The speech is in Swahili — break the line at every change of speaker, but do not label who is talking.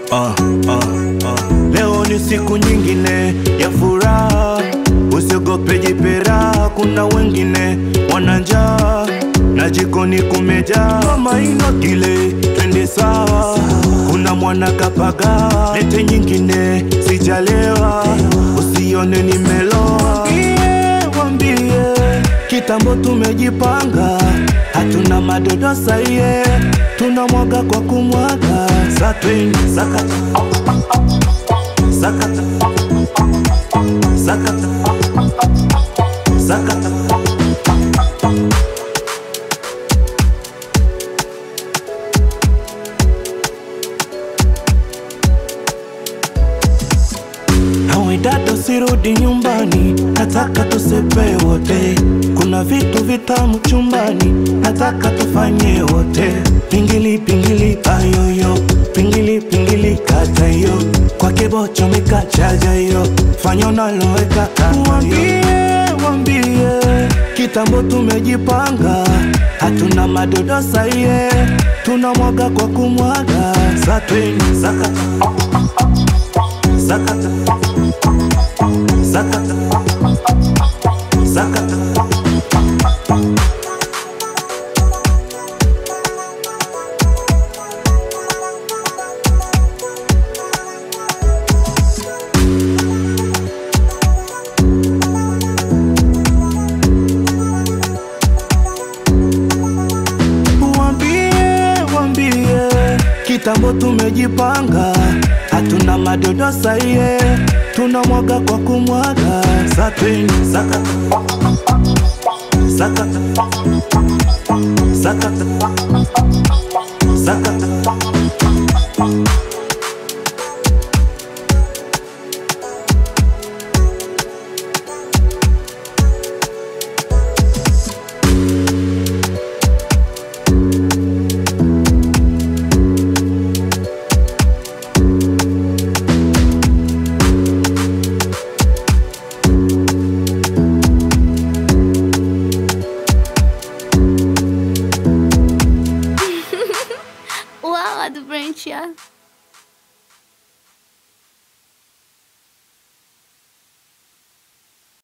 uh, uh, uh. Leo ni siku nyingine ya furaha, usiogope jipera, kuna wengine wana njaa na jikoni kumejaa kama ino kile, twende sawa. Kuna mwana kapaga, lete nyingine, sijalewa, usione nimeloa. Wambie, wambie, kitambo tumejipanga, hatuna madodo saie, tunamwaga kwa kumwaga, satwini sakata sakata sakata sakata Nawe dada usirudi nyumbani, nataka tusepe wote. Kuna vitu vitamu chumbani, nataka tufanye wote. Pingili pingili ayoyo, pingili pingili kata yo, kwa kibocho mikachaja yo, fanya unaloweka Wambie, wambie, kitambo tumejipanga, hatuna madodo saie, tunamwaga kwa kumwaga, satweni sakata sakata sakata sakata Wambie, wambie, kitambo tumejipanga, hatuna madodo saie, tunamwaga kwa kumwaga, satweni sakata sakata sakata sakata